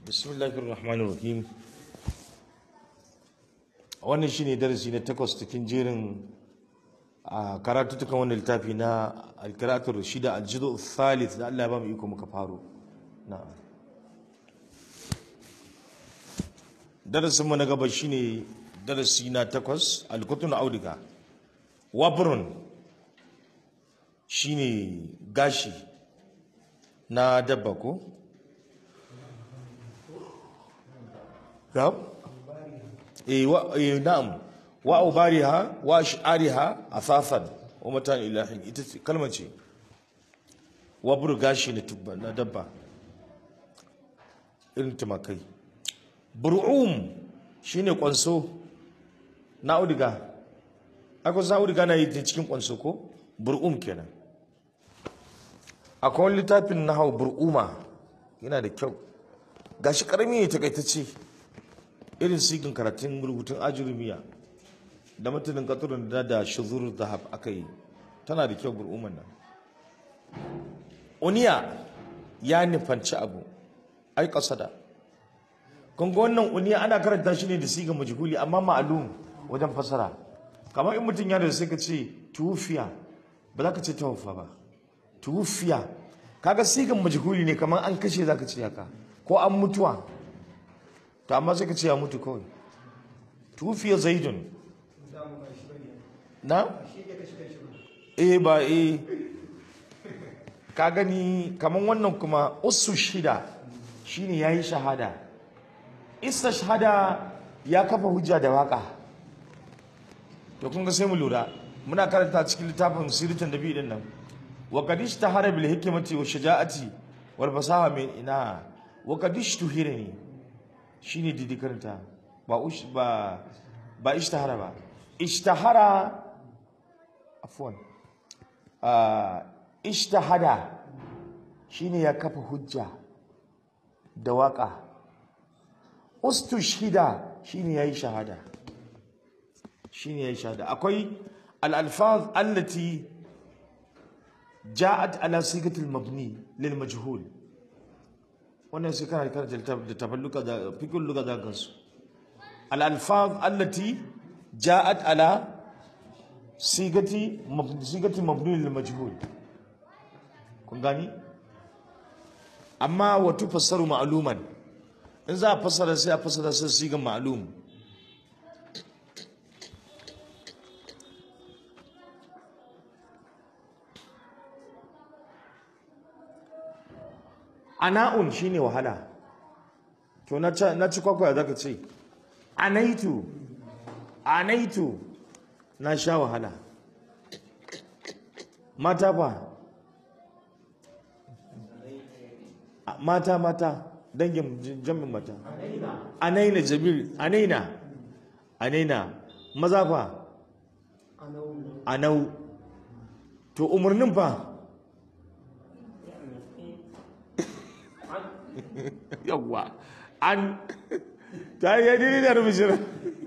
bismillahir rahmanir rahim wannan shine darasi na takwas cikin jerin a karatutukan wannan littafi na alkiratul rashida aljidu thalith da Allah ya ba mu iko muka faro na'am darasin mu na gaba shine darasi na takwas alkutun auduga wabrun shine gashi na dabba ko na'am eh wa eh na'am wa ubariha wa ash'ariha afafan wa matan ilahin ita ce kalmar ce wa burgashi na tubba na dabba irin tumakai bur'um shine kwanso na auduga akwai sa auduga na yi cikin kwanso ko bur'um kenan akwai wani littafin na hau bur'uma yana da kyau gashi karami ne takaitacce irin sigin karatun rubutun ajurumiya da matanin katurin da da shuzur zahab aka yi tana da kyau bur'uman nan uniya ya nufanci abu ai kasada kun ga wannan uniya ana karanta shi ne da sigan majhuli amma ma'alum wajen fasara kamar in mutum ya da sai ka ce tufiya ba za ka ce tawaffa ba tufiya kaga sigan majhuli ne kamar an kashe za ka ce haka ko an mutuwa to amma sai ka ce ya mutu kawai tufiya zaidun na eh ba eh ka gani kamar wannan kuma usu shida shine yayi shahada isa shahada ya kafa hujja da waka to kun ga sai mu lura muna karanta cikin littafin sirrin da bi din nan wa qadish tahara bil hikmati wa shaja'ati wal fasaha min ina wa qadish tuhirani shine didi karanta ba ush ba ba ishtahara ba ishtahara afwan ah ishtahada shine ya kafa hujja da waka ustushhida shine yayi shahada shine yayi shahada akwai al-alfaz allati ja'at ala sigati al-mabni lil majhul wannan sai kana karanta da tafalluka da fikul luga da gansu al-alfaz allati ja'at ala sigati sigati mabni lil majhul kun gani amma wa tufassaru ma'luman in za a fassara sai a fassara sai sigan ma'lum ana'un shine wahala to na ci kwakwaya zaka ce anaitu anaitu na sha wahala mata fa mata mata dangin jamin mata anaina jamil anaina anaina maza fa anau to umarnin fa yawwa an ta yi yadda da rubishin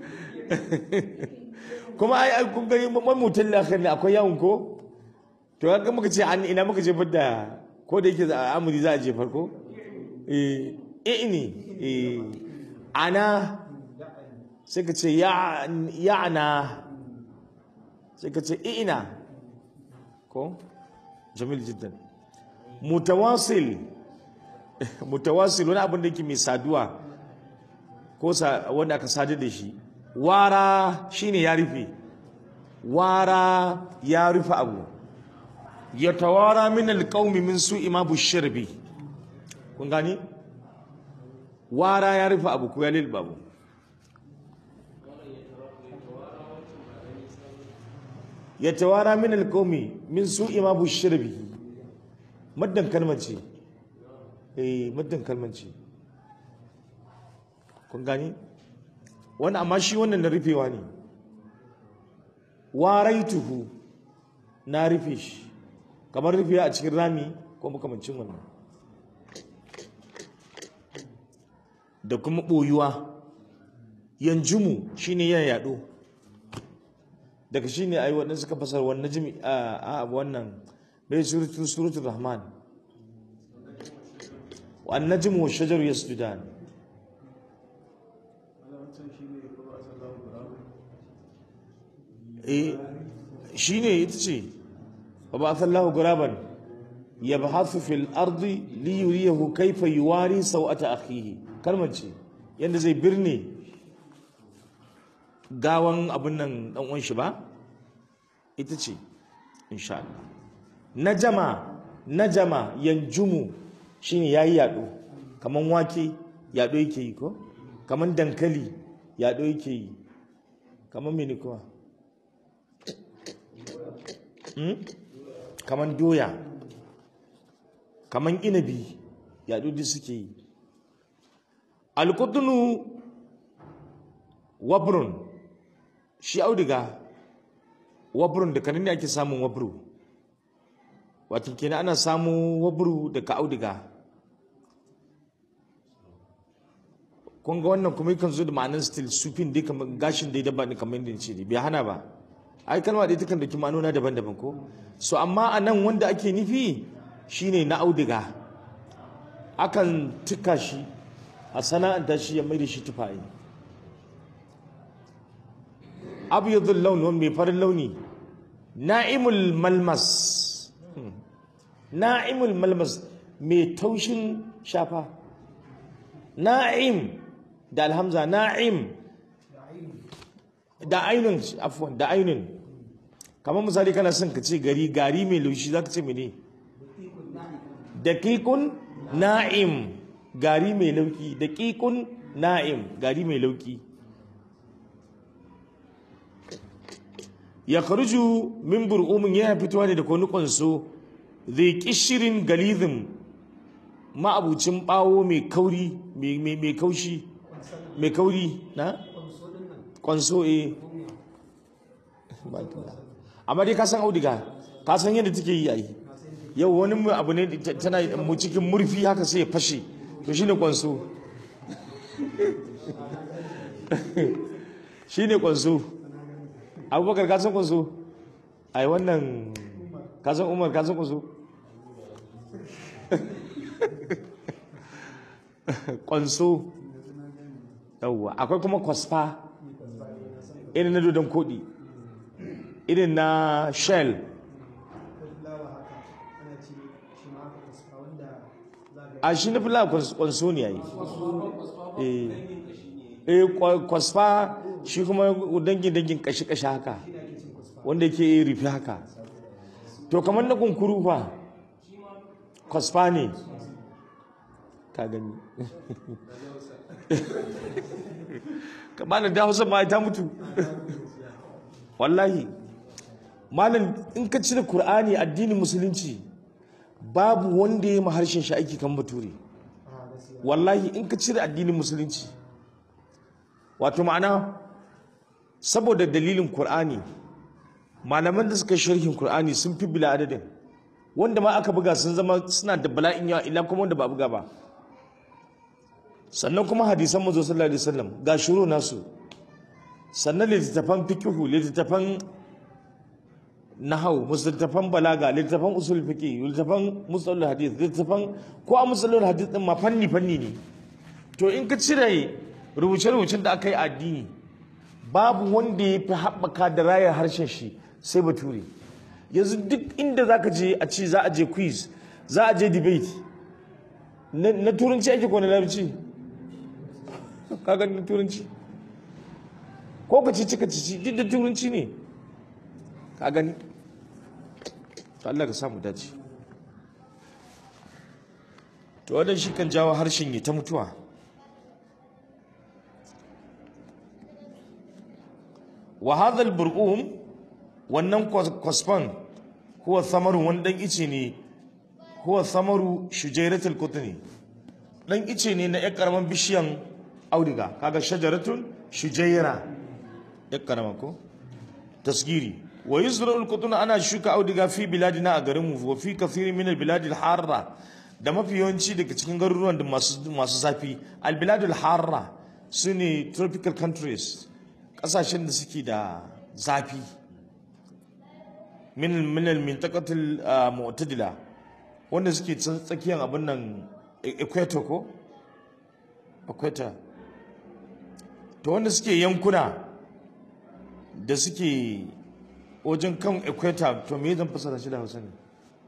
kuma ai kun gani mamutan lakhir ne akwai yawon ko to ga muka ce an ina muka jefar da ko da yake amuri za a jefar ko eh ini eh ana sai ka ce ya'ana sai ka ce ina ko jamil jiddan mutawasil mutawasil wani abin da yake mai saduwa ko wanda aka sadu da shi wara shine ya rufe wara ya rufe abu ya tawara min alqaumi min su'i ma bushirbi kun gani wara ya rufe abu ko ya lilba abu ya tawara min alqaumi min su'i ma bushirbi maddan kalmar ce eh maddan kalmar ce kun gani wani amma shi wannan na rufewa ne waraituhu na rufe shi kamar rufewa a cikin rami ko makamancin wannan da kuma ɓoyuwa yanjumu shine yan yaɗo daga shine ai wannan suka fasar wannan jimi a wannan bai suratul suratul rahman wan najmu wash shajaru yasjudan eh shine ita ce wa ba sallahu guraban yabhathu fil ardi li yuriyahu kayfa yuwari sawata akhihi kalmar ce yanda zai birne gawan abin nan dan uwan shi ba ita ce insha Allah najama najama yanjumu shine yayi yado kaman wake yado yake yi ko kaman dankali yado yake yi kaman mene kuwa hmm? kaman doya kaman inabi yado duk suke yi alqutnu wabrun shi auduga wabrun da kanin ne ake samun wabru wato kenan ana samun wabru daga auduga kun ga wannan kuma yakan zo da ma'anar still sufin dai kamar gashin dai daban kamar yadda ce ne bai hana ba ai kalma dai takan da ma'anona daban-daban ko so amma a nan wanda ake nufi shine na auduga akan tuka shi a sana'anta shi ya mai da shi tufaye abyadul laun wani mai farin launi na'imul malmas na'imul malmas mai taushin shafa na'im da alhamza na'im da ainun afwan da ainun kamar misali kana son ka ce gari gari mai laushi za ka ce mene daqiqun na'im gari mai lauki daqiqun na'im gari mai lauki ya kharuju min bur'umin yana fitowa ne da kwani kwanso zai kishirin galizin ma'abucin bawo mai kauri mai kaushi mai kauri na kwanso e amma dai ka san audiga ka san yadda take yi ai yau wani abu ne tana mu cikin murfi haka sai ya fashe to shine kwanso shine kwanso abubakar ka san kwanso ai wannan ka san umar ka san kwanso kwanso yawwa akwai kuma kwasfa irin na dodon kodi irin na shell a shi na fila kwanso ne yayi eh kwasfa shi kuma dangin dangin kashi-kashi haka wanda yake rufe haka to kamar na kunkuru fa kwasfa ne ka gani kamar da hausa ma ta mutu wallahi malam in ka cire Kur'ani addinin musulunci babu wanda ya yi harshen shi aiki kan bature wallahi in ka cire addinin musulunci wato ma'ana saboda dalilin Kur'ani malaman da suka sharhin Kur'ani sun fi bila adadin wanda ma aka buga sun zama suna da bala'in yawa illa kuma wanda ba buga ba sannan kuma hadisan manzo sallallahu alaihi wasallam ga shuru nasu sannan littattafan fiqhu littattafan nahau littattafan balaga littattafan usul fiqh littattafan musalul hadith littattafan ko a musalul hadith din ma fanni fanni ne to in ka cire rubuce-rubucen da aka yi addini babu wanda ya fi haɓaka da rayar harshen shi sai bature yanzu duk inda za ka je a ce za a je quiz za a je debate na turanci ake ko na larabci kaga na turanci ko ka ci cika cici duk da turanci ne ka gani Allah ka samu dace to wannan shi kan jawo harshen ya ta mutuwa wa hadha al-burqum wannan kwasfan huwa samaru wani dan ice ne huwa samaru shujaratul qutni dan ice ne na ƴar karaman bishiyan auduga kaga shajaratun shujaira ƴar karama ko tasgiri wa yuzra al ana shuka auduga fi biladina a garin mu wa fi kathirin min al-bilad al-harra da mafi yawanci daga cikin garuruwan da masu masu zafi al-bilad al-harra sune tropical countries kasashen da suke da zafi min min al-mintaqatil mu'tadila wanda suke tsakiyar abin nan equator ko equator to wanda suke yankuna da suke wajen kan equator to me zan fasara shi da hausa ne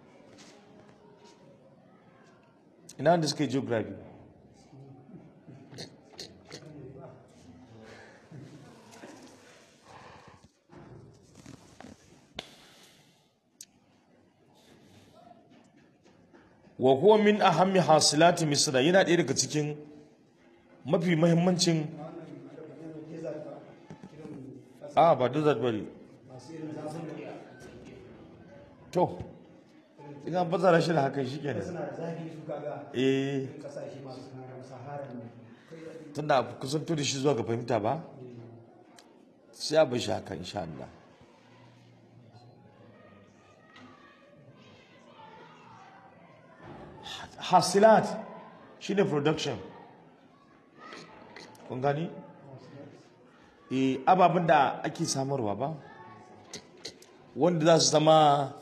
ina da suka yi geography wa huwa min ahammi hasilati misra yana ɗaya daga cikin mafi mahimmancin a ba desert bari to ina bazara shi da hakan shi kenan suna da zafi su kaga eh kasashe masu sahara ne tunda kusanto da shi zuwa ga fahimta ba sai a bashi haka insha Allah hasilat shine production kun gani eh ababen da ake samarwa ba wanda za su zama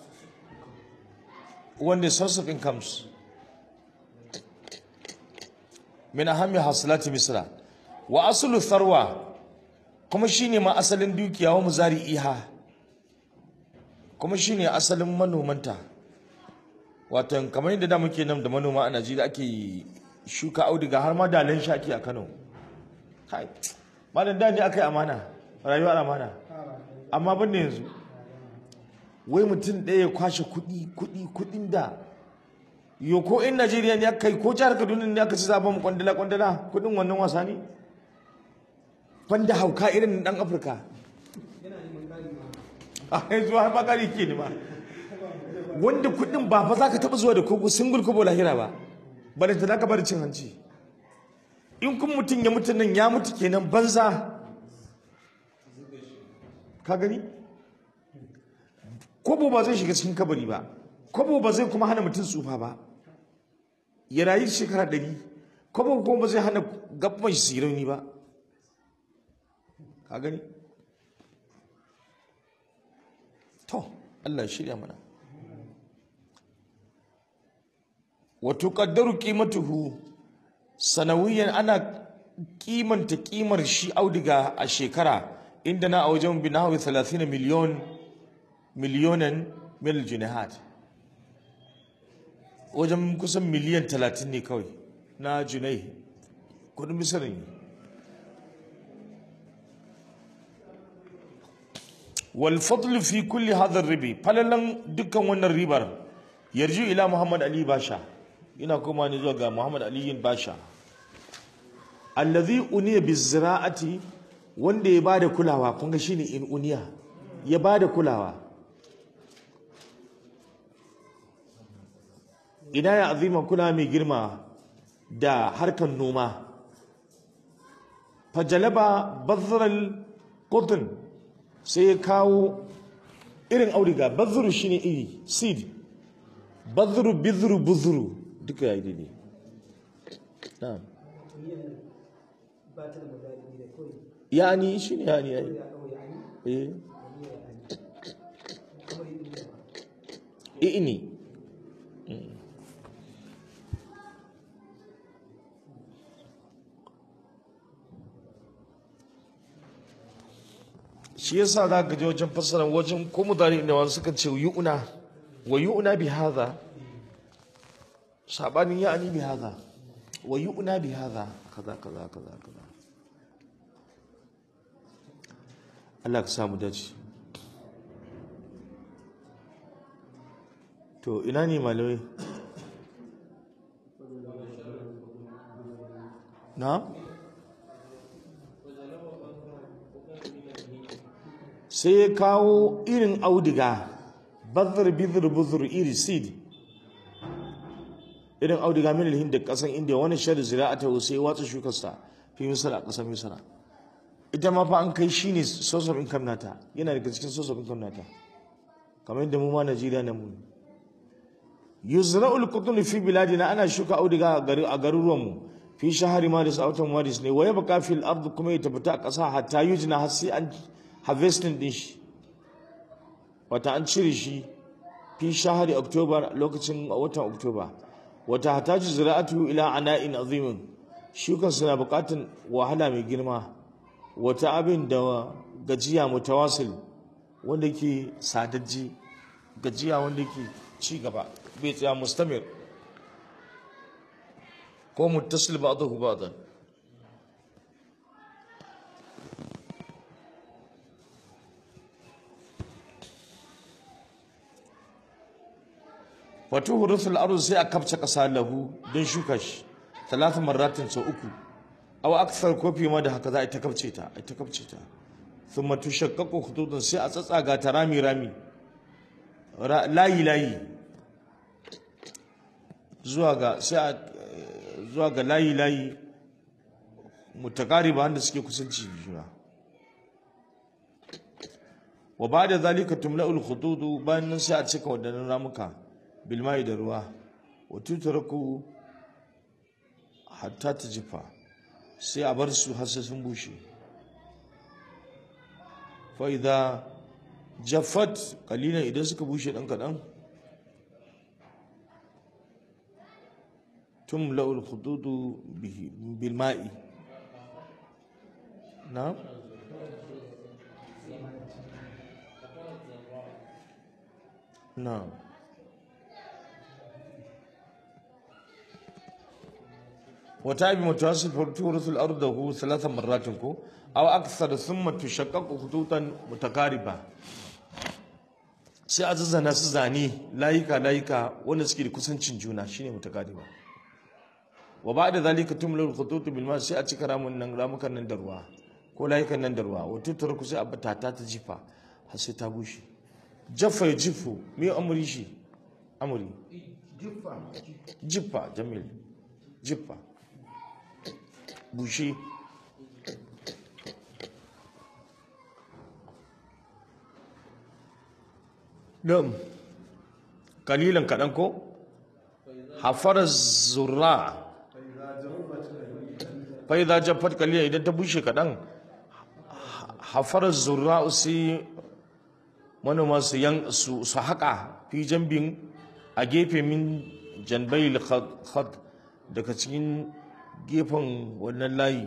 wanda source of incomes min ahammi hasilati misra wa aslu tharwa kuma shine ma asalin dukiya wa muzari'iha kuma shine asalin manomanta wato kamar yadda da muke nan da manoma a Najeriya ake shuka auduga har ma dalan shaki a Kano kai malam da ne akai amana rayuwar amana amma ban yanzu wai mutum ɗaya ya kwashe kuɗi kuɗi kuɗin da yo ko in Najeriya ne aka yi ko jihar Kaduna ne aka ci zaben mu kwandala kwandala kuɗin wannan wasa ne banda hauka irin dan Afirka a yanzu har ba kari ke ne ma wanda kuɗin ba fa za ka taɓa zuwa da kogo single kobo lahira ba bari ta ka bari cin hanci in kun mutum ya mutu nan ya mutu kenan banza ka gani kobo ba zai shiga cikin kabari ba kobo ba zai kuma hana mutum tsufa ba ya rayu shekara ɗari kobo kuma ba zai hana gaban shi su rauni ba ka gani to Allah ya shirya mana wa tuqaddaru qimatuhu sanawiyan ana kimanta kimar shi audiga a shekara inda na a wajen binawi 30 miliyon miliyonan mil jinahat wajen kusan miliyan 30 ne kawai na junai kudin misirin wal fadl fi kulli hadha ribi falalan dukkan wannan ribar yarju ila muhammad ali basha ina koma ne zuwa ga muhammad ali basha allazi uniya bizira'ati wanda ya bada kulawa kun ga shine in uniya ya bada kulawa ina ya azima kula mai girma da harkar noma fajalaba bazzaral qutn sai ya kawo irin auduga bazzuru shine iri seed bazzuru bizuru buzuru duka ya yi daidai na'am ba ta da mazari da kawai yani shine yani yayi ya kawai ani eh kamar yin da ini shi yasa za ka je wajen fassara wajen ko mutane ne wani suka ce yu'una wa yu'una bi hadha sabanin ya'ani bi hadha wa yu'una bi hadha kaza kaza kaza kaza Allah ka samu dace to ina ne malamai na sai ya kawo irin auduga bazar bizir buzur iri seed irin auduga min alhind da kasan indiya wani shari zira'ata sai ya watsa shukarsa fi misra a kasar misra ita ma fa an kai shine source of income nata yana daga cikin source of income nata kamar yadda mu ma Najeriya na mu yuzra'ul qutun fi biladina ana shuka auduga a gari a garuruwan mu fi shahari maris a watan maris ne waye baka fil ard kuma ya tabbata a ƙasa hatta yujna har sai an harvesting din shi wata an cire shi fi shahari october lokacin watan october wata hataju zira'atu ila ana'in azimin shukan suna buƙatan wahala mai girma wata abin da gajiya mutawasil wanda yake sadajji gajiya wanda yake ci gaba bai tsaya mustamir ko muttasil ba'dahu ba'dan wato hurusul arzu sai a kafce kasa lahu don shuka shi talata marratin sau uku aw aksar kofi ma da haka za a ta kafce ta a ta kafce ta thumma tushaqqaqu khututun sai a tsatsaga ta rami rami layi layi zuwa ga sai a zuwa ga layi layi mutakariba wanda suke kusanci da juna wa ba'da zalika tumla'ul khututu bayan nan sai a cika wadannan ramuka bilmai da ruwa wa tutraku hatta jifa sai a bar su har sai sun bushe fa idza jaffat qalilan idan suka bushe dan kadan tumla'ul khututu bihi bilma'i na'am na'am وتابع متواصل فتورث الأرض هو ثلاث مرات كو أو أكثر ثم تشقق خطوطا متقاربة sai a zazzana su zane layika layika wanda suke da kusancin juna shine mutakariba wa ba da zalika tumlul khututu bil ma sai a cika ramun nan ramukan nan da ruwa ko layukan nan da ruwa wa tutar sai a bata ta ta jifa har sai ta bushe jaffa ya jifu me amuri shi amuri jiffa jamil jiffa bushe Na'am. Kalilan kaɗan ko? Hafar zurra. Fai za jaffat kalilan idan ta bushe kaɗan. Hafar zurra sai manoma su yan su su haƙa fi jambin a gefe min janbai khat daga cikin gefen wannan layi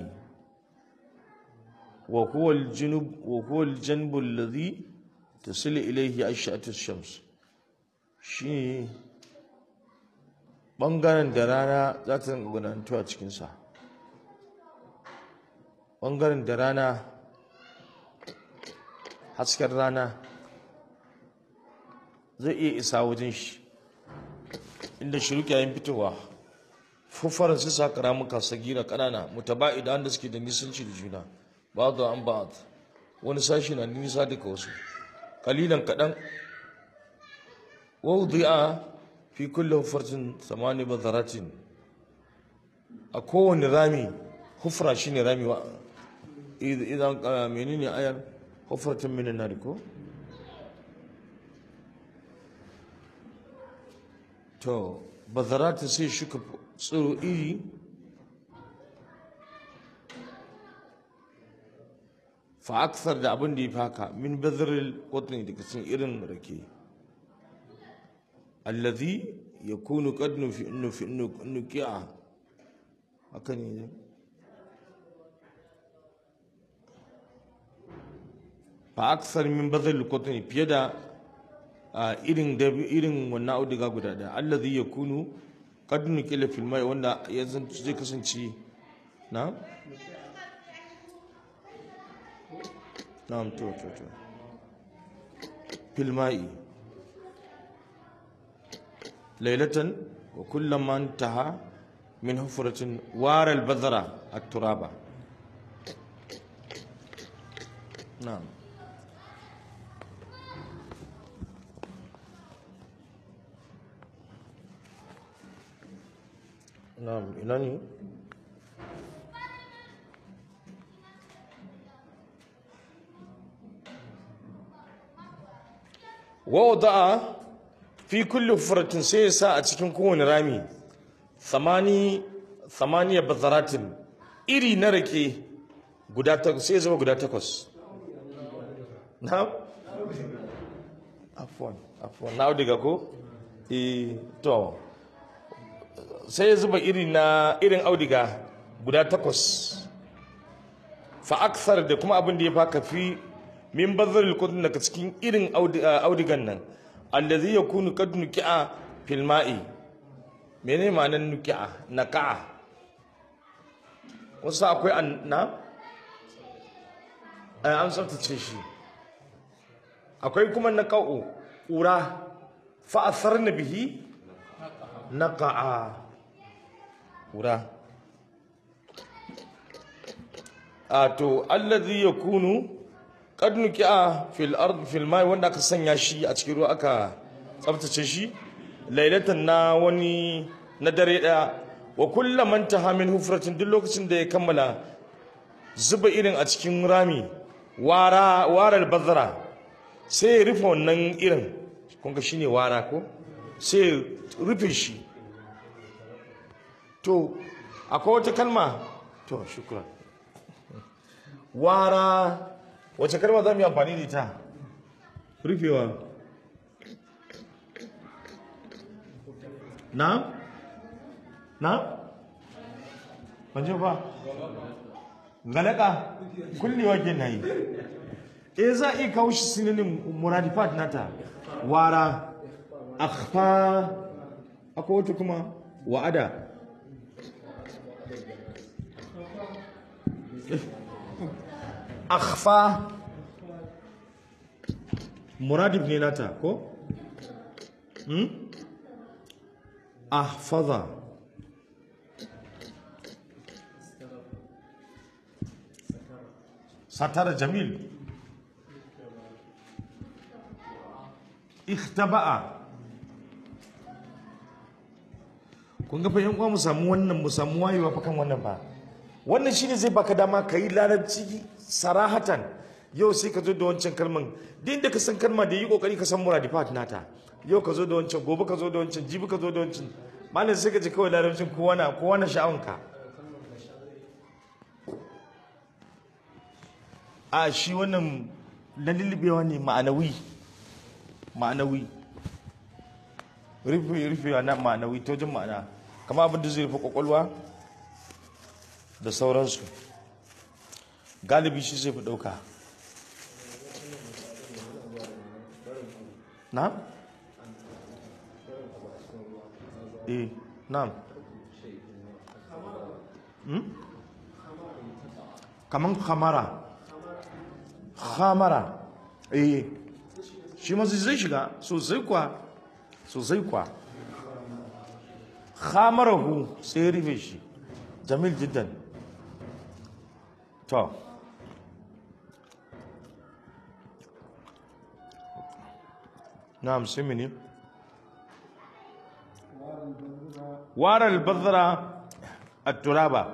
wa huwa al-junub wa huwa al-janbu alladhi tasilu ilayhi ash'atu shams shi bangaren da rana za ta gudanantu a cikinsa bangaren da rana hasken rana zai iya isa wajen shi inda shiruki yayin fitowa fuffaran su sa karamuka sagira kanana mutaba'ida wanda suke da nisanci da juna ba da an ba wani sashi na nisa daga wasu kalilan kaɗan waudi'a fi kulle huffarcin samani bazaratin a kowane rami hufra shi ne rami wa idan menene ayar hufratin minin na ko to bazaratin sai shuka tsiro iri fa aksar da abin da ya faka min bazaril qutni daga cikin irin rake allazi yakunu qad nufi nufi nuki'a haka ne fa aksar min bazaril qutni fiye da irin da irin wannan auduga guda da allazi yakunu qad nukila fil mai wanda ya zai kasance na نعم تو تو تو في الماء ليلة وكلما انتهى من حفرة وار البذرة التراب نعم نعم إلاني wada'a fi kulli hufratin sai ya sa a cikin kowane rami samani samaniya bazaratin iri na rake guda takwas sai ya zama guda takwas na afwan afwan na audiga ko eh to sai ya zuba iri na irin audiga guda takwas fa aksar da kuma abin da ya faka fi min bazaril qutn daga cikin irin audi- ah, audigan nan allazi yakunu qad nuki'a fil ma'i menene ma'anar nuki'a naka'a wasu akwai an na Eh, an tsaftace shi akwai kuma naka'u ƙura fa'asar na bihi naka'a ƙura a to allazi yakunu qad nuki'a fil ard fil mai wanda aka sanya shi a cikin ruwa aka tsaftace shi lailatan na wani na dare daya wa kullu man taha min hufratin duk lokacin da ya kammala zuba irin a cikin rami wara waral bazara sai ya rufe wannan irin kun ga shine wara ko sai ya rufe shi to akwai wata kalma to shukran wara wace kalma za mu yi amfani da ita rufewa na na ban ba galaka kullewa ke na yi e za a iya kawo shi sinanin muradifat nata wara akhfa akwai wata kuma wa'ada akhfa muradif ne nata ko hmm ahfaza satara jamil ikhtaba'a kun ga fa yan uwa mu samu wannan mu samu wayewa fa kan wannan ba wannan shine zai baka dama ka yi larabci sarahatan yau sai ka zo da wancan kalman duk inda ka san kalma da yi kokari ka san muradifat nata yau ka zo da wancan gobe ka zo da wancan jibi ka zo da wancan malam sai ka ji kawai larabcin kowa na kowa na sha'awanka a shi wannan na lullubewa ne ma'anawi ma'anawi rufe rufewa na ma'anawi ta wajen ma'ana kama abin da zai rufe kwakwalwa da sauransu galibi shi zai fi ɗauka na? eh na hmm? kaman khamara khamara eh shi ma zai shiga sosai kwa sosai kwa khamarahu sai rufe shi jamil jiddan to na'am sai mene wara al-badra at-turaba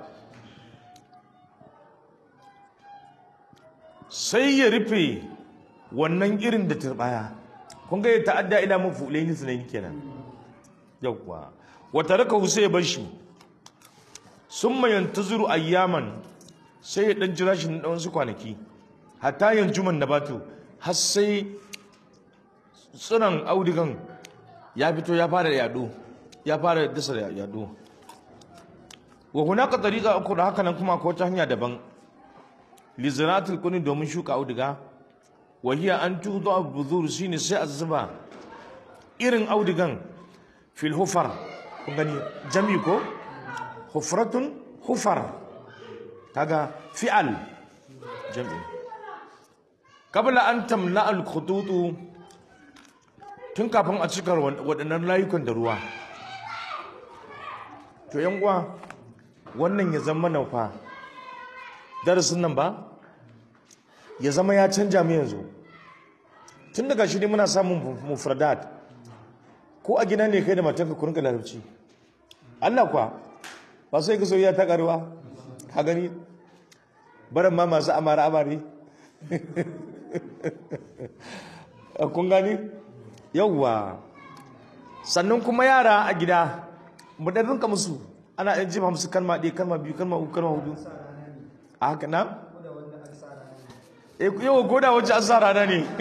sai ya rufe wannan irin da turbaya kun ga ya ta'adda ila mafulaini sunayi kenan yawwa wa tarakahu sai ya bar shi summa yantaziru ayyaman sai ya dan jira shi na dan wasu kwanaki hatta yanjuman nabatu har sai tsiron audigan ya fito ya fara yado ya fara dasa yado wa hunaka tariqa ukhra haka nan kuma akwai wata hanya daban li ziratil kuni domin shuka auduga wa hiya an tudu buzur shine sai a zuba irin audugan fil hufar kun gani jami ko hufratun hufar kaga fi'al jami qabla an tamla al khututu tun kafin a cika waɗannan layukan da ruwa to yan uwa wannan ya zama na fa darasin nan ba ya zama ya canja mu yanzu tun daga shi ne muna samun mufradat ko a gina ne kai da matanka ku rinka larabci Allah kwa ba sai ka soyayya ta karuwa ka gani barin ma masu amara amare kun gani yauwa sannan kuma yara a gida mu dan rinka musu ana yan jima musu kalma ɗaya kalma biyu kalma uku kalma hudu a haka na eh yau goda wajen an sa rana ne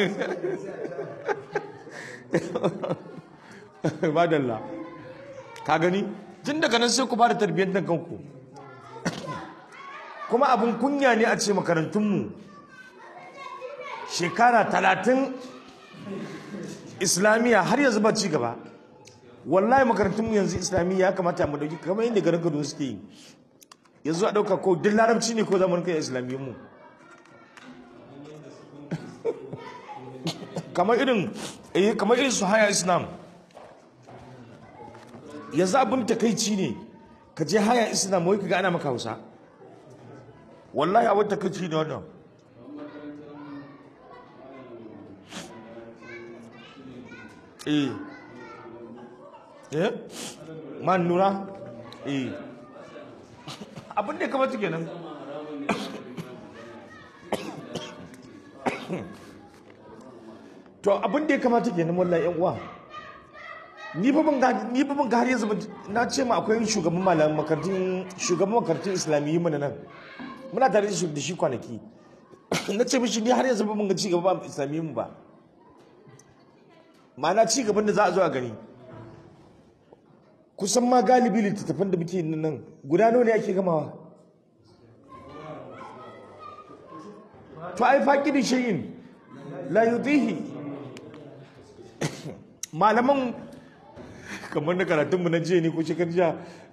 madalla ka gani tun daga nan sai ku fara tarbiyyar da kanku kuma abin kunya ne a ce makarantunmu shekara talatin islamiyya har yanzu ba ci gaba wallahi makarantunmu yanzu islamiyya ya kamata mu dauki kamar yadda garin kaduna suke yi yanzu a dauka ko duk larabci ne ko zaman kai islamiyyun mu kamar irin eh kamar irin su haya islam yanzu abin takaici ne ka je haya islam wai kaga ana maka hausa wallahi abin takaici ne wannan eh eh man nura eh abin da ya kamata kenan to abin da ya kamata kenan wallahi yan uwa ni fa ban ga ni fa ban ga har yanzu ban- na ce ma akwai shugaban malaman makarantun shugaban makarantun islamiyyi mu na nan muna tare da shi da shi kwanaki na ce mishi ni har yanzu ba mun ga ci gaba ba islamiyyin mu ba ma'ana ci gaban da za a zo a gani kusan ma galibi littattafan da muke yin nan guda nawa ne ake gamawa to ai faƙirin shayin la yutihi malaman kamar na karatunmu na jiya ne ko shekar jiya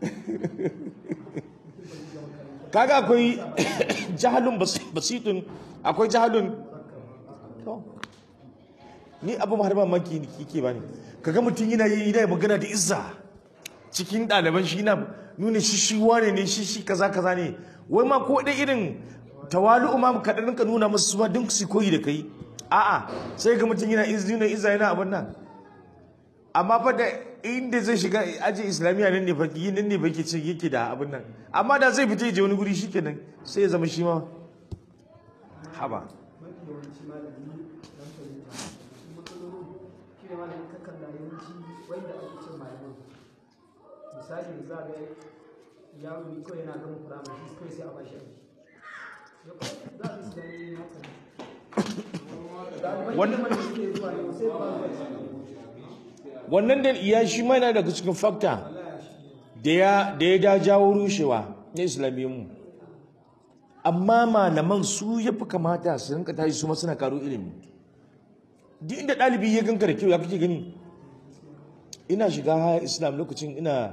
kaga akwai jahalun basi- basitun akwai jahalun to ni abu har mamaki ne kike bani kaga mutum yana yi yana magana da izza cikin ɗaliban shi na nuna shi shi wane ne shi shi kaza kaza ne wai ma ko dai irin tawalu ma ka dan ka nuna musu su ma duk su koyi da kai a'a sai ga mutum yana izza yana izza yana abin nan amma fa da inda zai shiga aji islamiyya nan ne fa yi nan ne ba yake ce yake da abin nan amma da zai fita ya je wani guri shikenan sai ya zama shi ma haba mafi yawanci malami dan fahimta su matsalolin shi ne malamin ka kalla yawanci wanda ake cin malaman misali za ga yaro ne kawai yana gama firamare shi kawai sai a bashi aiki Yau, za a su gani haka ne Wannan- wannan wanda suke zuwa yau sai ba su wannan da iya shi ma yana daga cikin fakta da ya da ya da jawo rushewa na islamiyyunmu amma malaman su ya fi kamata su rinka tashi su ma suna karo ilimi duk inda ɗalibi ya ganka da kyau ya kake gani ina shiga haya islam lokacin ina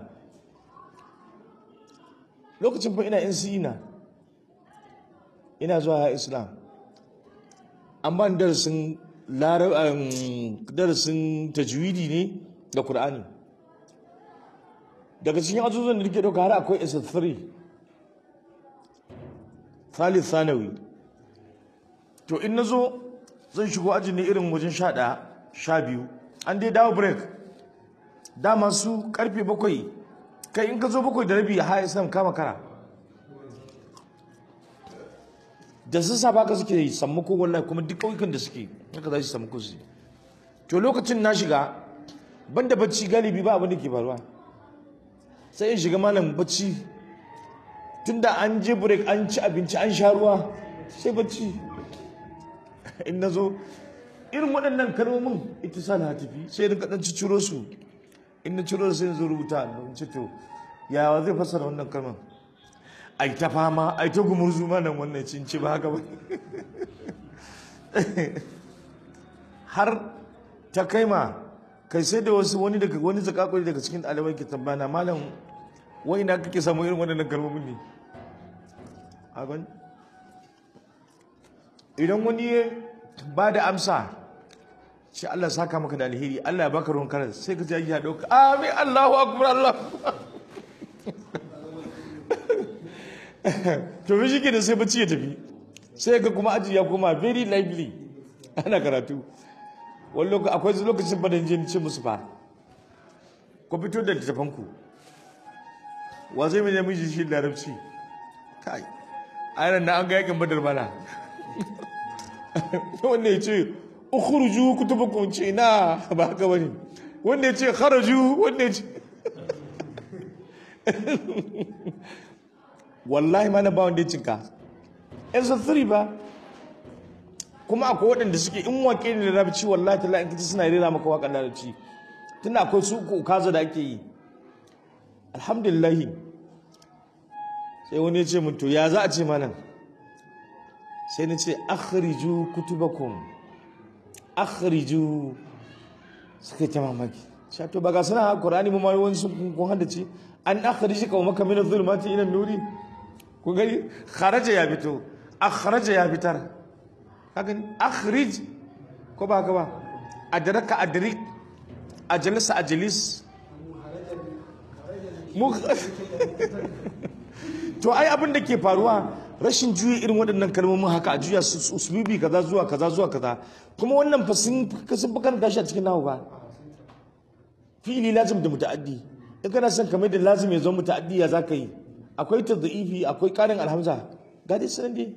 lokacin fa ina NCE na ina zuwa haya islam an ban darasin lara- um, darasin tajwidi ne da Kur'ani. daga cikin azuzzan da nake dauka har akwai SS3 Thalith Sanawi to in nazo zan shigo aji ne irin wajen sha ɗaya sha biyu an dai dawo break dama su karfe bakwai kai in ka zo bakwai da rabi ha islam kama kara da sun sa baka suke yi sammako wallahi kuma duk ƙauyukan da suke haka za su sammako su yi. to lokacin na shiga banda bacci galibi ba abin da ke faruwa sai in shiga malam bacci tunda an je break an ci abinci an sha ruwa sai bacci in na zo irin waɗannan kalmomin ita sa na tafi sai in kaɗan ci ciro su in na ciro sai in zo rubuta in ce to yawa zai fassara wannan kalmar ai ta fama ai ta gumurzu ma nan wannan cin ci ba haka ba har ta kai ma kai sai da wasu wani daga wani zakakuri daga cikin ɗalibai ke tambana malam wai na kake samu irin waɗannan kalmomin ne a gani idan wani ya ba da amsa shi Allah saka maka da alheri Allah ya baka ruwan karas sai ka ji ya dauka amin Allahu akbar Allah to shi ke da sai bacci ya tafi sai ga kuma aji ya koma very lively ana karatu wani lokaci akwai lokacin ba da jin ce musu fa ku fito da littafanku wa zai mai namiji shi larabci kai ayyana na an ga yakin badar bana wanda ya ce ukhruju kutubakum ce na ba haka bane wanda ya ce kharaju wanda ya ce wallahi ma na ba wanda ya cinka yan sassari ba kuma akwai waɗanda suke in waƙe ne da larabci wallahi ta la'in kaci suna rera maka waƙar larabci tunda akwai su uku kaza da ake yi alhamdulillahi sai wani ya ce mun to ya za a ce malam sai na ce akhriju kutubakum akhriju suka ta mamaki sha to ba ga suna qur'ani mu ma wani sun kun haddace an akhriji ka maka min adh-dhulumati ila an-nuri ku gani kharaja ya fito akhraja ya fitar kaga akhrij ko ba ka ba adraka adrik ajalisa ajalis mu to ai abin da ke faruwa rashin juya irin waɗannan kalmomin haka a juya su usulubi kaza zuwa kaza zuwa kaza kuma wannan fa sun sun karanta shi a cikin nahu ba fi'ili lazim da muta'addi in kana son kamar da lazim ya zo muta'addi ya zaka yi akwai tadhifi akwai karin alhamza ga dai sanan dai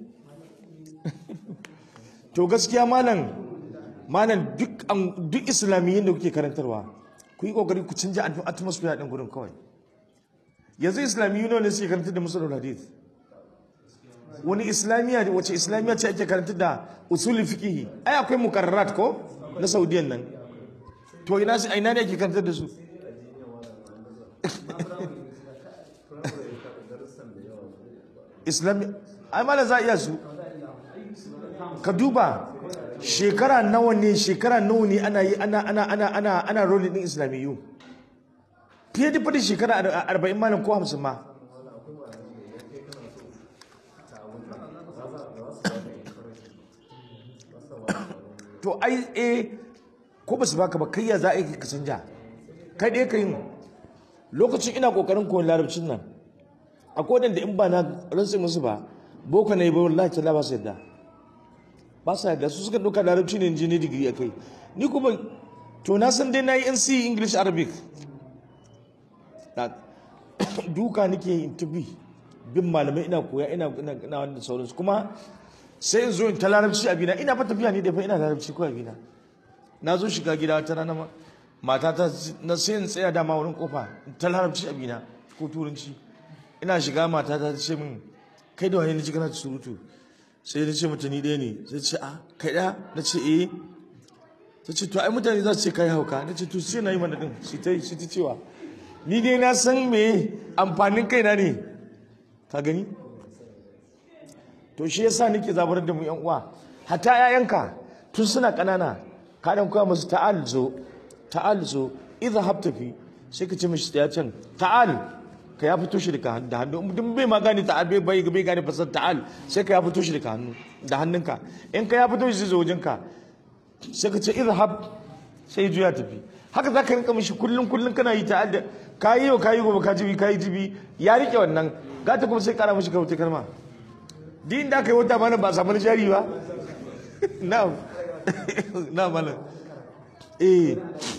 to gaskiya malam malam duk duk islamiyyin da kuke karantarwa ku yi kokari ku canja atmosphere din gurin kawai yanzu islamiyyu ne suke karantar da musulun hadith wani islamiyya wace islamiyya ce ake karantar da usul fiqh ai akwai mukarrarat ko na saudiyan nan to ina su ina ne ake karantar da su islami ai mala za iya su ka duba shekara nawa ne shekara nawa ne ana yi ana ana ana ana ana rolling din islamiyyu fiye da fadin shekara arba'in malam ko hamsin ma to ai eh ko ba su baka ba kai ya za a yi ka canja kai dai ka yin lokacin ina kokarin koyon larabcin nan a kodin da in ba na rantsi musu ba boko na yi ba wallahi ta ba su yadda ba su yadda su suka ɗauka larabci ne injini digiri a kai ni kuma to na san dai na yi nc english arabic duka nake yin tafi bin malamai ina koya ina ina wanda sauransu kuma sai in zo in ta larabci abina ina fa tafiya ne da fa ina larabci ko abina na zo shiga gida ta rana mata ta na sai in tsaya dama wurin kofa ta larabci abina ko turanci ina shiga mata ta ce min kai da wani na ji kana surutu sai na ce mata ni ɗaya ne sai ce a kai ɗaya na ce eh ta ce to ai mutane za su ce kai hauka na ce to sai na yi mana din shi ta shi ta cewa ni dai na san me amfanin kaina ne ka gani to shi yasa nake zabar da mu yan uwa hatta yayanka tun suna kanana ka dan koya musu ta'al zo ta'al zo idza habtafi sai ka ce mishi ya can ta'al ka ya fito shi da da hannu dun bai ma gane ta'al bai bai bai gane fasar ta'al sai ka ya fito shi da hannu da hannunka in ka ya fito shi zai zo wajenka sai ka ce idhab sai juya tafi haka za ka rinka mishi kullum kullum kana yi ta'al da kayi yau kayi gobe ka jibi kayi jibi ya rike wannan gata kuma sai kara mishi kauce kalma din da aka yi wata mana ba samu na jari ba na na mana eh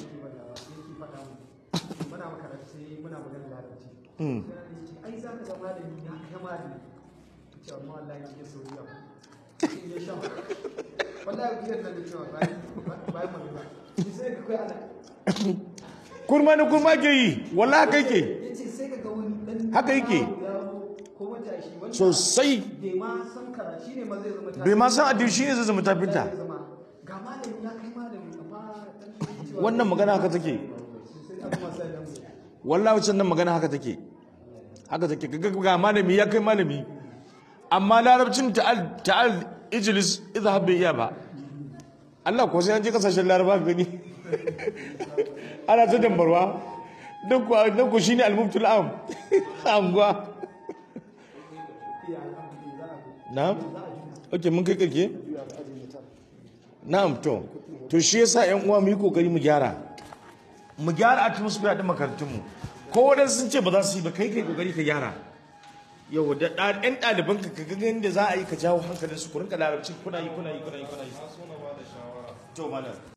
muna makaranta sai muna magana larabci ai za ka ga malami ya kai malami ce amma wallahi ya soyayya ya sha wallahi biyar da cewa bayan bayan magana sai ka kai ana kurma na kurma ke yi wallahi haka yake yace sai ka ga wani dan Haka yake. yaro ko matashi wanda sosai bai ma san kara shine ma zai zama bai ma san addini shine zai zama tafinta zai zama ga malami ya kai malami amma dan cewa wannan magana haka take sai abu masa da mu wallahi wancan nan magana haka take haka take ga ga malami ya kai malami amma larabcin ta'al ta'al ijlis idhhab bi iya ba Allah ko sai an je kasashen laraba ka gani ana ta dambarwa dan ku dan ku shine al-mubtul am anguwa na'am okay mun kai kirke na'am to to shi yasa ƴan uwa mu yi kokari mu gyara mu gyara atmosphere din makarantun mu ko wadansu sun ce ba za su yi ba kai kai kokari ka gyara yau da ɗa- ɗan ɗaliban ka ga yadda za a yi ka jawo hankalin su ku rinka larabci kuna yi kuna yi kuna yi kuna yi to malam